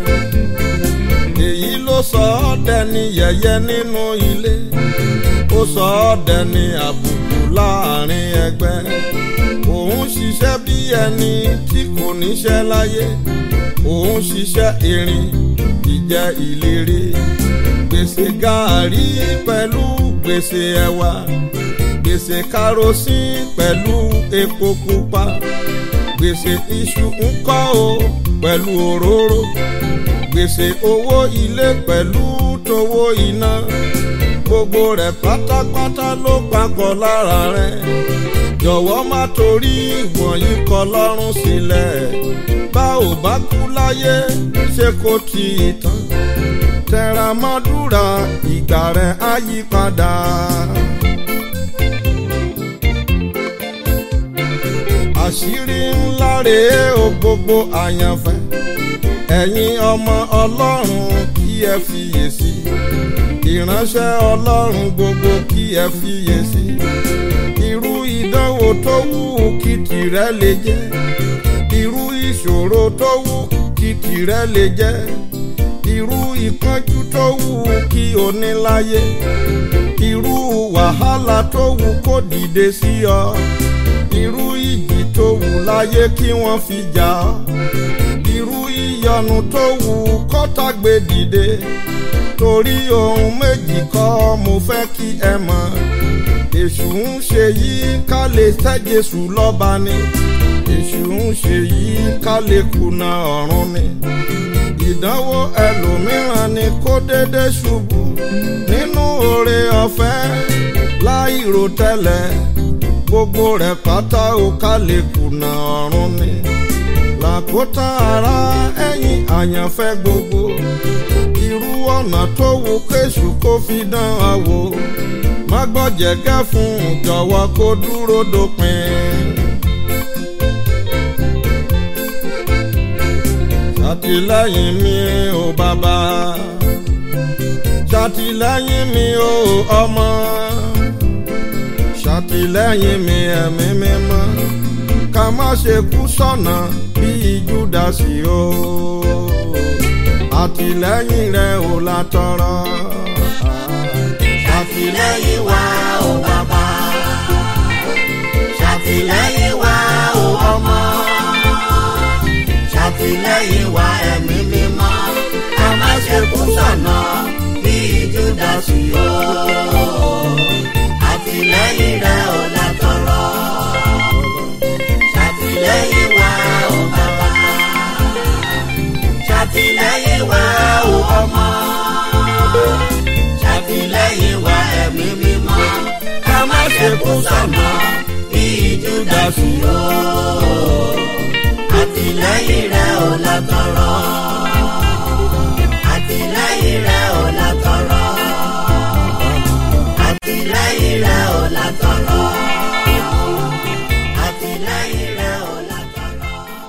èyí ló sọ ọ́ dẹni yẹ̀yẹ́ nínú ilé ó sọ ọ́ dẹni àbùkù láàrin ẹgbẹ́ òun ṣiṣẹ́ bí ẹni tí kò níṣẹ́ láyé òun ṣiṣẹ́ erin ìjẹ́ ìlérí gbèsè gàárì pẹ̀lú gbèsè ẹ̀wà gbèsè karosín pẹ̀lú epo pupa gbèsè iṣu ń kọ́ o pẹ̀lú òróró gbèsè owó ilé pẹ̀lú towó iná gbogbo rẹ̀ pátápátá ló papọ̀ lára rẹ̀ jọ̀wọ́ má torí wọ̀nyí kọ lọ́rùn sílẹ̀ bá ò bá kú láyé ṣé kò tí ì tán tẹra mọ́dúrà ìgbà rẹ̀ á yí padà. àṣírí ńlá rèé o gbogbo àyànfẹ́ ẹ̀yin ọmọ ọlọ́run kí ẹ fiyèsí ìránṣẹ́ ọlọ́run gbogbo kí ẹ fiyèsí irú ìdánwò tó wù kí tìrẹ lè jẹ́ irú ìṣòro tó wù kí tìrẹ lè jẹ́ irú ìpọ́njú tó wù kí o ní láyé irú wàhálà tó wù kó dìde sí ọ irú ìjì tó wù láyé kí wọ́n fi jà ọ́ irú ìyọnu tó wù kọ́tà gbé dìde torí ohun méjì kọ́ mo fẹ́ kí ẹ mọ̀ èṣù ń ṣe yìí ká lè tẹ́ Jésù lọ́ba ni èṣù ń ṣe yìí ká lè kùnà ọ̀run ni ìdánwò ẹlòmíràn ni kó dédé ṣubú nínú oore ọ̀fẹ́ láì rò tẹ́lẹ̀ gbogbo rẹ̀ pátá ó ká lè kùnà ọ̀run ni làkótán ara ẹ̀yìn àyànfẹ́ gbogbo irú ọ̀nà tó wù kéṣù kó fi dán a wò má gbọ́jẹ̀gẹ́ fún jọ̀wọ́ kó dúró dópin. ṣàtìlẹ́yìn mi ò bàbá ṣàtìlẹ́yìn mi ò ọmọ ṣàtìlẹ́yìn mi ẹ̀mí mímọ́ ká má ṣe kú sọ̀nà bíi Júdásì o àtìlẹ́yìn rẹ ò la tọrọ. ṣàtìlẹ́yìn wa o bàbá ṣàtìlẹ́yìn wa o ọmọ ṣàtìlẹ́yìn wa ẹ̀mí mímọ́ ká má ṣe kú sọ̀nà bíi Júdásì o àtìlẹ́yìn rẹ ò la tọrọ ṣàtìlẹ́yìn wa o bàbá ṣàtìlẹ́yìn wa o ọmọ ṣàtìlẹ́yìn wa ẹ̀mí mímọ́ ká má ṣe kú sọ̀nà bíi Júdásì o àtìlẹ́yìn rẹ ò la tọrọ àtìlẹ́yìn rẹ ò la tọrọ àtìlẹ́yìn rẹ ò la tọrọ àtìlẹ́yìn rẹ ò la tọrọ.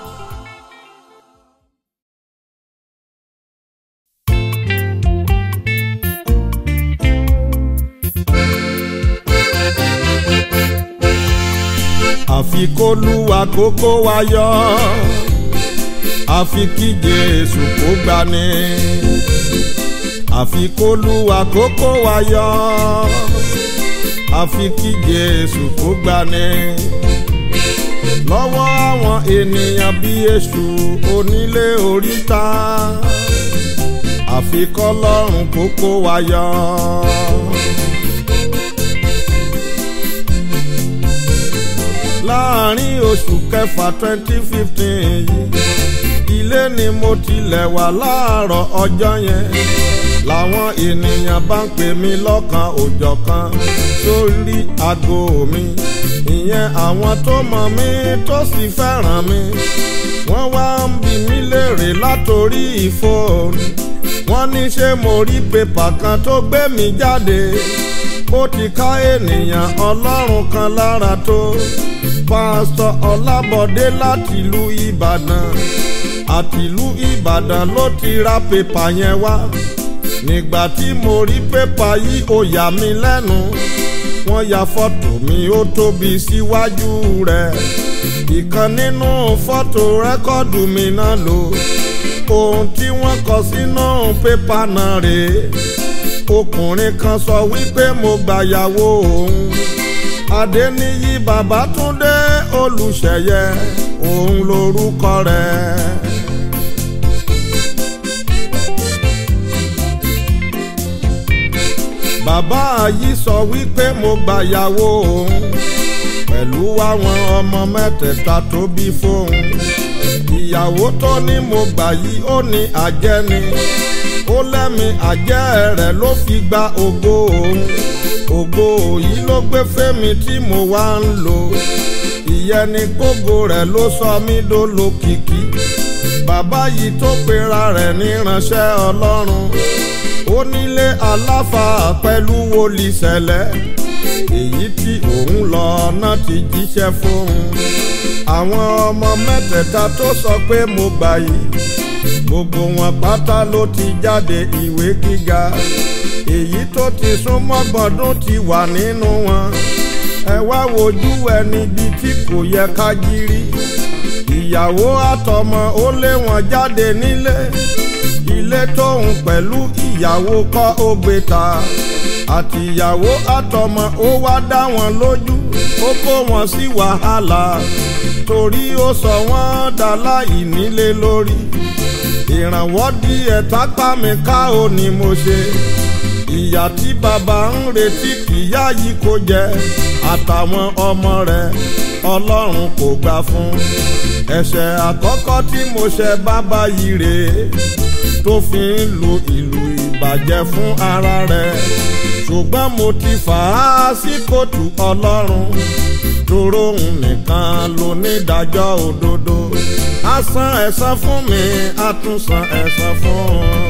àfi kó lúwa kókó wa yọ àfi kí Jésù kó gbani àfi kó lúwa kókó wa yọ àfi kí Jésù kó gbani lọ́wọ́ àwọn ènìyàn bí èṣù onílé oríta àfi kọ́lọ́run kókó wa yọ. láàrin oṣù kẹfà twenty fifteen yìí ilé ni mo tilẹ̀ wà láàárọ̀ ọjọ́ yẹn làwọn ènìyàn bá ń pè mí lọ́kan òjọ̀kan sórí aago mi ìyẹn àwọn tó mọ̀ mí tó sì fẹ́ràn mi wọ́n wá ń bi mí léèrè látòrí ìfóònù wọ́n ní ṣé mo rí pépà kan tó gbé mi jáde ó ti ká ènìyàn ọlọ́run kan lára tó pásítọ̀ ọlábọ̀dé láti ìlú ìbàdàn àtìlú ìbàdàn ló ti ra pépà yẹn wá nígbà tí mo rí pépà yìí ó yà mí lẹ́nu wọ́n ya fọ́tò mi ó tóbi síwájú rẹ̀ ìkan nínú fọ́tò rẹ́kọ́dù mi náà lò ohun tí wọ́n kọ sínú pépà náà rèé ọkùnrin kan sọ wípé mo gbàyàwó òun adéníyí babátúndé olùṣeyẹ òun lorúkọ rẹ̀. bàbá yìí sọ wípé mo gbàyàwó òun pẹ̀lú àwọn ọmọ mẹ́tẹ̀ẹ̀ta tó bí fóun ìyàwó tó ní mo gbà yìí ó ní àjẹ́ ni ó lẹ́mi àjẹ́ rẹ̀ ló fi gba ògo òun ògo yìí ló gbé fẹ́mi tí mo wá ń lò ìyẹn ni gbogbo rẹ̀ ló sọ mí dolókìkí bàbá yìí tó pera rẹ̀ ní ránṣẹ́ ọlọ́run ó nílé aláfà pẹ̀lú wòlíì ṣẹlẹ̀ èyí tí òun lọ náà ti jíṣẹ́ fóun àwọn ọmọ mẹ́tẹ̀ẹ̀ta tó sọ pé mo gbà yìí gbogbo wọn pátá ló ti jáde ìwé gíga èyí tó ti súnmọ́ gbọ̀ndún ti wà nínú wọn ẹ wá wojú ẹ níbi tí kò yẹ ká jírí ìyàwó àtọmọ ó lé wọn jáde nílé ilé tóun pẹ̀lú ìyàwó kọ́ ó gbé ta àti ìyàwó àtọmọ ó wá dá wọn lójú ó kó wọn sí wàhálà torí ó sọ wọ́n dá láì nílé lórí ìrànwọ́ díẹ̀ tápá mi ká ò ní mo ṣe ìyà tí bàbá ń retí kìyà yìí kò jẹ àtàwọn ọmọ rẹ̀ ọlọ́run kò gbà fún ẹ̀ṣẹ̀ àkọ́kọ́ tí mo ṣe bàbá yìí rèé tó fi ń lu ìlú ìbàjẹ́ fún ara rẹ̀ ṣùgbọ́n mo ti fà á sí kóòtù ọlọ́run tóró òun nìkan ló ní ìdájọ́ òdodo á san ẹ̀san fún mi á tún san ẹ̀san fún un.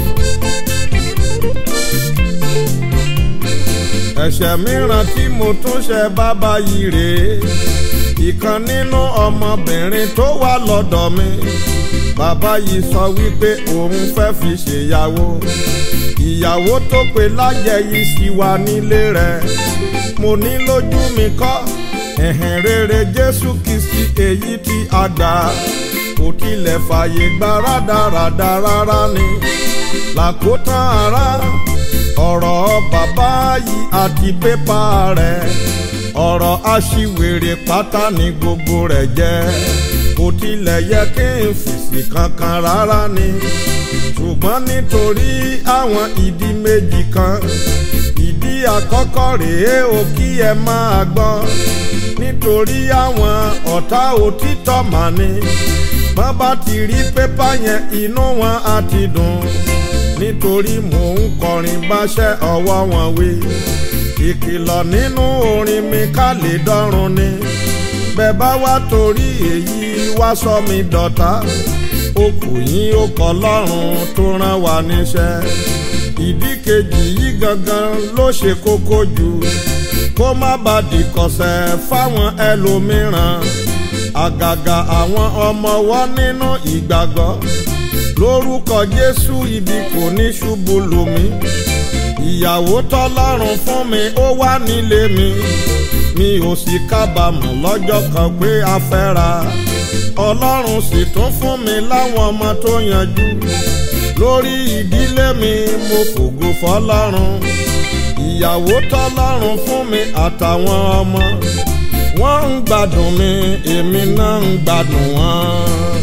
ẹ̀ṣẹ̀ mìíràn tí mo tún ṣe bàbá yìí rèé ìkan nínú ọmọbìnrin tó wà lọ́dọ̀ mi bàbá yìí sọ wípé òun fẹ́ fi ṣèyàwó ìyàwó tó pe lájẹ yìí sì wà nílé rẹ̀ mo ní lójú mi kọ́ ẹ̀hìn rere jésù kìsì èyí tí a gbà kò tilẹ̀ fààyè gba rádaràda rárá ni làkótán ara ọ̀rọ̀ bàbá yìí àti pépà rẹ̀ ọ̀rọ̀ aṣiwèrè pátá ni gbogbo rẹ̀ jẹ́ kò tilẹ̀ yẹ kí n fèsì kankan rárá ni ṣùgbọ́n nítorí àwọn ìdí méjì kan ìdí àkọ́kọ́ rèé o kí ẹ máa gbọ́ nítorí àwọn ọ̀tá òtítọ́ mà ní bọ́n bá ti rí pépà yẹn inú wọn á ti dùn nítorí mò ń kọrin báṣẹ́ ọwọ́ wọn wí ìkìlọ̀ nínú orin mi ká lè dọ́run ni bẹ́ẹ̀ bá wá torí èyí wá sọ mi dọ̀tá ó kù yín ó kọ́ lọ́rùn tó rán wa níṣẹ́ ìdí kejì yìí gangan ló ṣe kókó jù kó má bàa dìkọ̀sẹ̀ fáwọn ẹlòmíràn àgàgà àwọn ọmọ wọn nínú ìgbàgbọ́ lórúkọ jésù ibi kò ní ṣubú lù mí ìyàwó tọ́lọ́run fún mi ó wà nílé mi mi ò sì kábàámọ̀ lọ́jọ́ kan pé a fẹ́ra ọlọ́run sì tún fún mi láwọn ọmọ tó yanjú lórí ìdílé mi mo fògo fọlọ́run ìyàwó tọ́lọ́run fún mi àtàwọn ọmọ wọ́n ń gbádùn mi èmi náà ń gbádùn wọn.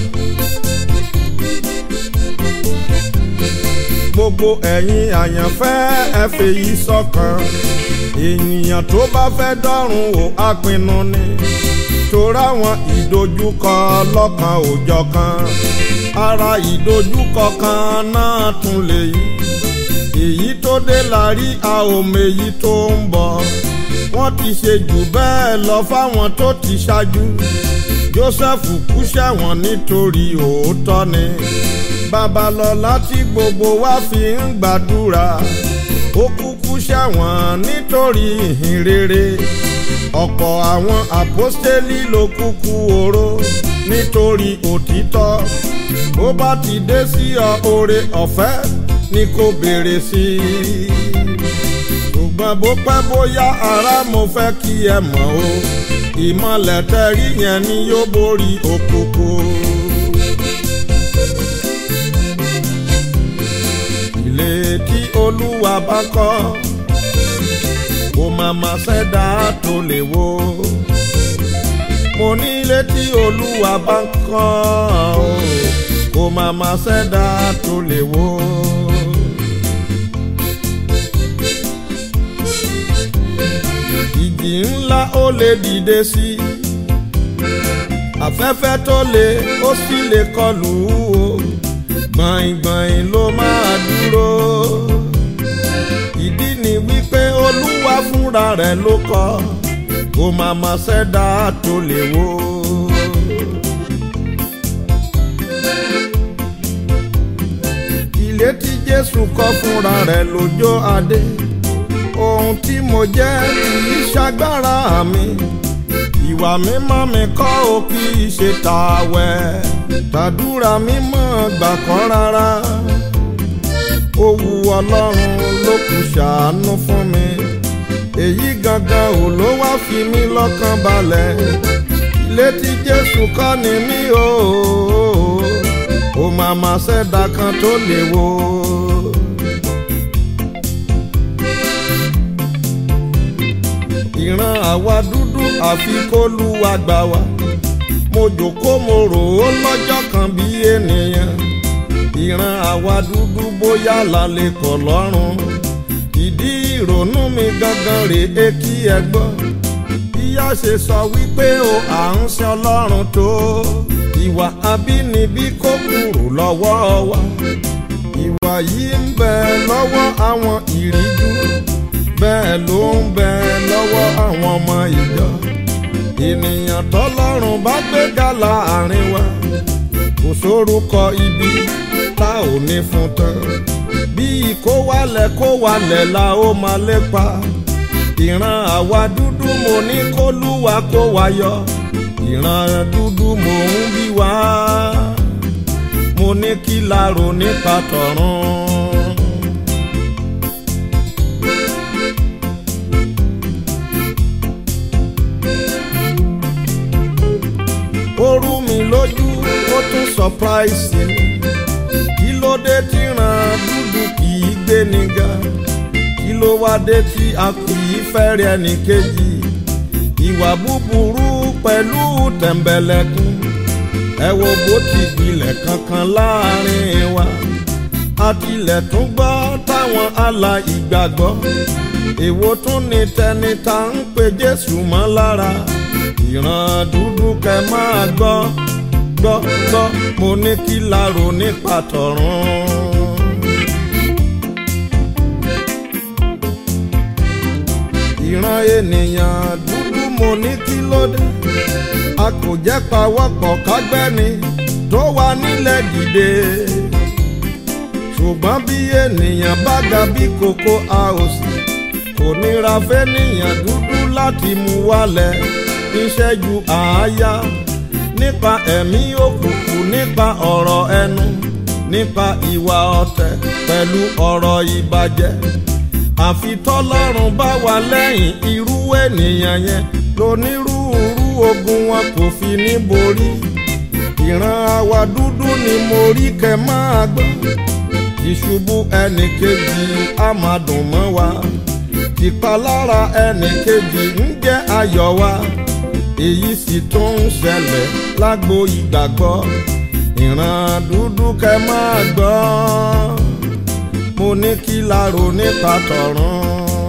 gbogbo ẹ̀yin àyànfẹ́ ẹ fèyí sọ́kàn ènìyàn tó bá fẹ́ dọ́run ò á pinnu ni torá wọn ìdojúkọ lọ́kan òjọ̀ kan ara ìdojúkọ kan náà tún lè yí èyí tó dé la rí a ò méyí tó ń bọ̀ wọ́n ti ṣe jù bẹ́ẹ̀ lọ fáwọn tó ti ṣáájú Joseph kú sẹ́wọ̀n nítorí òótọ́ ni babalọ́lá tí gbogbo wa fi ń gbàdúrà ó kúkú sẹ́wọ̀n nítorí ìhìn rere ọ̀pọ̀ àwọn àpọ́stélì ló kúkú oró nítorí òtítọ́ bó bá ti dé sí ọ oore ọ̀fẹ́ ni kò béèrè sí i ṣùgbọ́n bó pẹ́ bóyá ará mo fẹ́ kí ẹ mọ̀ o ìmọ̀lẹ̀ tẹ́rí yẹn ni yóò borí òkùnkùn. ilé tí olúwa bá kọ́ kò màmá ṣẹ̀dá tó lè wó mo ní ilé tí olúwa bá kọ́ kò màmá ṣẹ̀dá tó lè wó. ìjì ńlá ó lè dìde sí afẹ́fẹ́ tó lè ó sì lè kọlù ú o gbọ̀ngbọ̀n ló máa dúró ìdí ni wípé olúwa fúnra rẹ̀ ló kọ́ kó máa ma ṣẹ̀dá tó lè wó. ilé tí jésù kọ́ fúnra rẹ̀ lójó adé ohun tí mo jẹ́ kì í ṣagbára mi ìwà mímọ́ mi kọ́ ò kì í ṣe tàwẹ̀ tàdúrà mímọ́ gbà kọ́ rárá ó wu ọlọ́run ló kù ṣàánú fún mi èyí gangan ò ló wá fi mí lọ́kàn balẹ̀ ilé tí jésù kọ́ ni mí o ó máa ma ṣẹ̀dá kan tó lè wó. ìran àwa dúdú àfi kó lu àgbà wa mo jòkó mo rò ó lọ́jọ́ kan bí ènìyàn ìran àwa dúdú bóyá lálẹ́ kọ̀ lọ́rùn ìdí ìrònú mi gangan rèé kí ẹ gbọ́ bíyá ṣe sọ wípé o à ń ṣe ọlọ́run tó ìwà abínibí kó kúrò lọ́wọ́ wa ìwà yìí ń bẹ lọ́wọ́ àwọn ìríjú bẹ́ẹ̀ ló ń bẹ lọ́wọ́ àwọn ọmọ ìjọ ènìyàn tọ́lọ́run bá gbéga láàrin wa kò sórúkọ ibi tá ò ní fún tán bí kó wálẹ̀ kó wálẹ̀ la ó máa lépa ìran àwa dúdú mo ní kó lúwa kó wa yọ ìran dúdú mo ń bí wá mo ní kí la rò nípa tọ̀run. ó rú mi lójú ó tún surprise mi kí ló dé tí ràn dúdú kì í gbé ni ga kí ló wá dé tí a kì í fẹ́rẹ̀ ẹnì kejì ìwà búburú pẹ̀lú tẹ̀m̀bẹ̀lẹ̀kún ẹ wo bó ti gbilẹ̀ kankan láàrin wa àtìlẹ̀ tún gbọ́ táwọn àlà ìgbàgbọ́ èwo tún ní tẹni tá ń pe Jésù mọ́ lára ìran dúdú kẹ máa gbọ́ gbọ́ gbọ́ mo ní kí la rò nípa tọ̀run. ìran ènìyàn dúdú mo ní kí ló dé a kò jẹ́ pawọ́pọ̀ kágbẹ́ni tó wà nílẹ̀ dìde ṣùgbọ́n bí ènìyàn bá ga bí kòkó a ò sì kò nira fẹ́nìyàn dúdú láti mú wálẹ̀ ìṣẹ́jú àáyá nípa ẹ̀mí òkùnkùn nípa ọ̀rọ̀ ẹnu nípa ìwà ọ̀tẹ̀ pẹ̀lú ọ̀rọ̀ ìbàjẹ́ àfi tọ́lọ́run bá wà lẹ́yìn irú ènìyàn yẹn lónírúurú ogun wọn kò fi ní borí ìran àwa dúdú ni mo rí kẹ máa gbọ́ ìṣubú ẹnì kejì á máa dùn mọ́ wa ìpalára ẹnì kejì ń jẹ́ ayọ̀ wa èyí sì tún ń ṣẹlẹ̀ lágbo ìgbàgbọ́ ìran dúdú kẹ máa gbọ́ mo ní kí la rò nípa tọ̀run.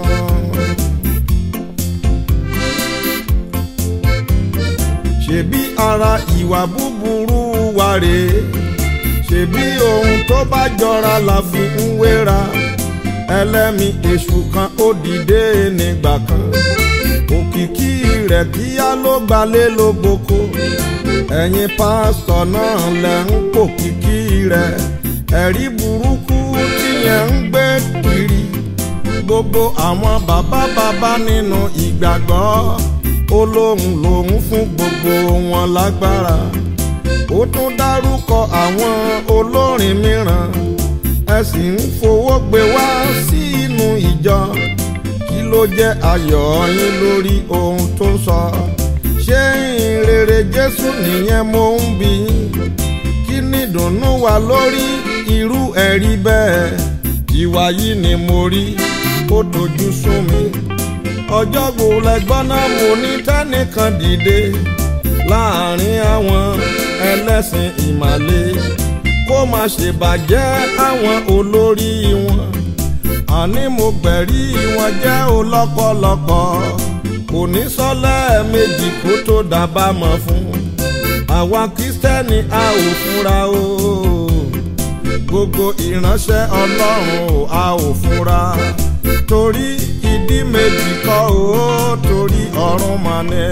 ṣebí ara ìwà búburú wa rèé ṣebí ohun tó bá jọra la fi ń wéra ẹlẹ́mi èṣù kan ó dìde nígbà kan òkìkí rẹ̀ kíá ló gbalé ló gboko ẹ̀yin pásítọ̀ náà lẹ̀ ń pòkìkí rẹ̀ ẹ̀rí burúkú tíyẹn ń gbé kiri gbogbo àwọn bàbá bàbá nínú ìgbàgbọ́ ó lóun lòun fún gbogbo wọn lágbára ó tún dárúkọ àwọn olórin mìíràn ẹ sì ń fowó gbé wá sínú ìjọ kí ló jẹ́ ayọ̀ yín lórí ohun tó sọ ṣé ìrere Jésù nìyẹn mo ń bi yín kí ni ìdùnnú wa lórí irú ẹ̀rí bẹ́ẹ̀ ìwà yìí ni mo rí ó dojú sún mi ọjọ́ gbò lẹ́gbọ́n náà mo ní tẹ́nìkan dìde láàrin àwọn ẹlẹ́sìn ìmàle kó má ṣe bàjẹ́ àwọn olórí wọn àní mo gbẹ̀rí wọn jẹ́ olọ́pọ̀lọpọ̀ kò ní sọ́lẹ̀ méjì kó tó dábàámọ̀ fún àwa kristẹni a ò fúnra o gbogbo ìránṣẹ́ ọlọ́run o a ò fúnra torí ìdí méjì kọ́ o torí ọ̀run mà ní.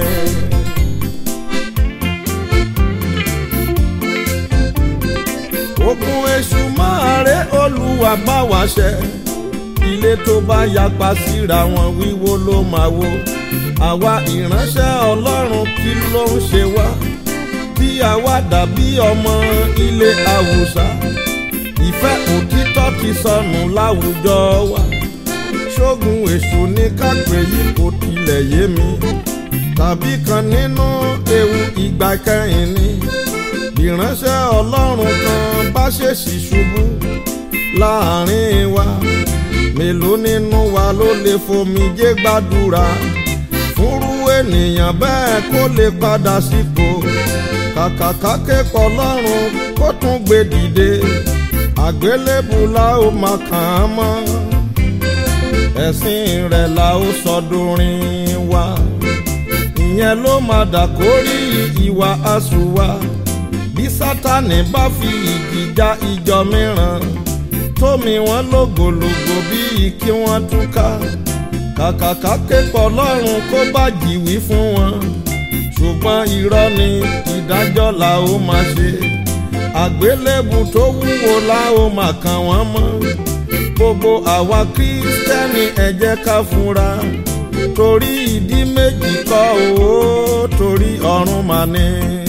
ogun èṣù máa ré olúwa bá wa ṣẹ ilé tó bá yapa síra wọn wíwó ló máa wó àwa ìránṣẹ́ ọlọ́run kí ló ń ṣe wá bí àwa dàbí ọmọ ilé àwùsá ìfẹ́ òtítọ́ ti sọnù láwùjọ wa ṣógun èṣù ní kápẹ́ yìí kò tilẹ̀ yé mi tàbí kan nínú ewu ìgbà kẹrin ni ìránṣẹ́ ọlọ́run kan bá ṣèṣì ṣubú láàrin wa mélòó nínú wa ló lè fomijé gbàdúrà fúnrú ènìyàn bẹ́ẹ̀ kó lè padà sípò kàkàkà kẹ́kọ̀ọ́ lọ́rùn kó tún gbé dìde àgbélébù la ó máa kàn án mọ́ ẹ̀sìn rẹ̀ la ó sọdúnrin wa ìyẹn ló máa dàkórí ìwà àsùnwà bí sátani bá fi ìjì já ìjọ mìíràn tómi wọn lògòlògò bíi kí wọ́n túká kàkàkà kẹ́kọ̀ọ́ lọ́rùn kó bá jìwí fún wọn ṣùgbọ́n irọ́ ni ìdájọ́ la ó máa ṣe àgbélébù tó wúwo la ó máa kàn wọ́n mọ́ gbogbo àwa kírísítẹ́nì ẹ jẹ́ ká fura torí ìdí méjì kọ́ o torí ọ̀run mà ní.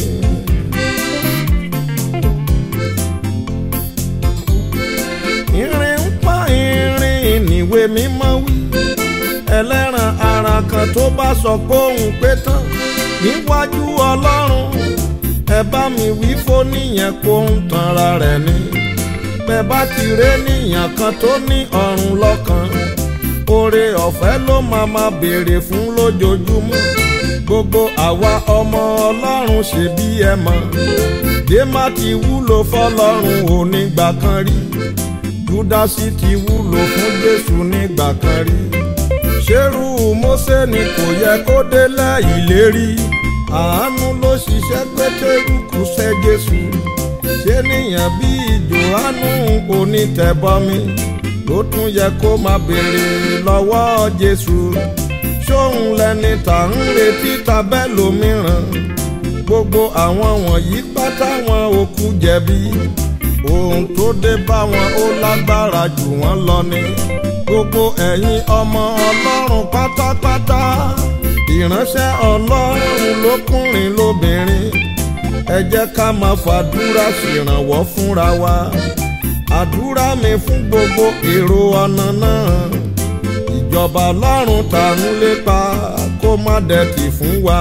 irin ń pa irin níwé mímọ́ wí ẹlẹ́ran ara kan tó bá sọ pé òun pé tán níwájú ọlọ́run ẹ bá mi wí fóníyẹn kó ń tanra rẹ̀ ni bẹ́ẹ̀ bá ti ré níyàn kan tó ní ọ̀run lọ́kàn oore ọ̀fẹ́ ló máa ma béèrè fún lójoojúmọ́ gbogbo àwa ọmọ ọlọ́run ṣe bí ẹ mọ̀ dèmá ti wúlò fọlọ́run ò nígbà kan rí júdásì ti wúlò fún jésù nígbà kan rí ṣerú mósè ni kò yẹ kó délẹ̀ ìlérí àánú ló ṣiṣẹ́ pétérù kù sẹ́ jésù ṣé níyàn bíi jòhánù onítẹ̀bọmi ló tún yẹ kó máa béèrè lọ́wọ́ jésù ṣóun lẹni tà ń retí tabẹ́ lómìíràn gbogbo àwọn wọ̀nyí pátá wọn ò kú jẹ̀bi ohun tó dé bá wọn ó lágbára jù wọ́n lọ ni gbogbo ẹ̀yin ọmọ ọlọ́run pátápátá ìránṣẹ́ ọlọ́run lókùnrin lóbìnrin ẹ jẹ́ ká máa fàdúrà ṣèrànwọ́ fúnra wa àdúrà mi fún gbogbo èrò ọ̀nà náà ìjọba ọlọ́run tá ń lépa kó má dẹ̀tì fún wa.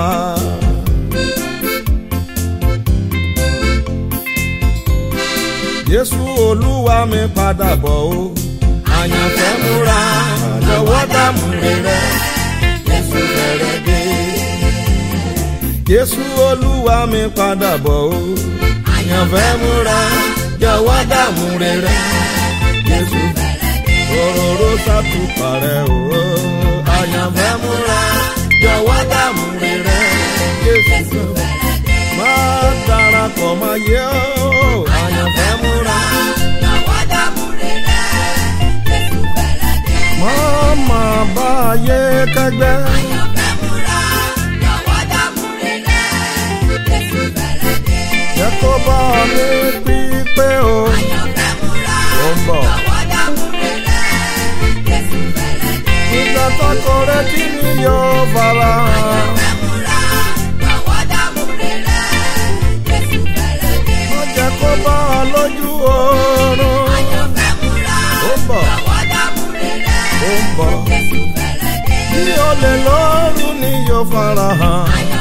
Jésù olúwa mi padà bọ̀ o àyànfẹ́ múra lọ́wọ́ dààmú rẹ̀ Jésù fẹ́rẹ̀ dé. Jésù olúwa mi padà bọ̀ o àyànfẹ́ múra jọ̀wọ́ dààmú rẹ̀ Jésù òróró sátúpà rẹ̀ o àyànfẹ́ múra jọ̀wọ́ dààmú rẹ̀ Jésù má darapọ̀ mọ́ yẹ o àyànfẹ́ múra. Mama bá yé kẹgbẹ́. Jẹ́ kó bá mi pípé o. Ó ń bọ̀. Ìgbà tọkọ rẹ kí ni yóò fara hàn. Ó jẹ́ kó bá a lójú oorun. Ó ń bọ̀. Ó ń bọ̀. Bí olè lóru ni yóò fara hàn.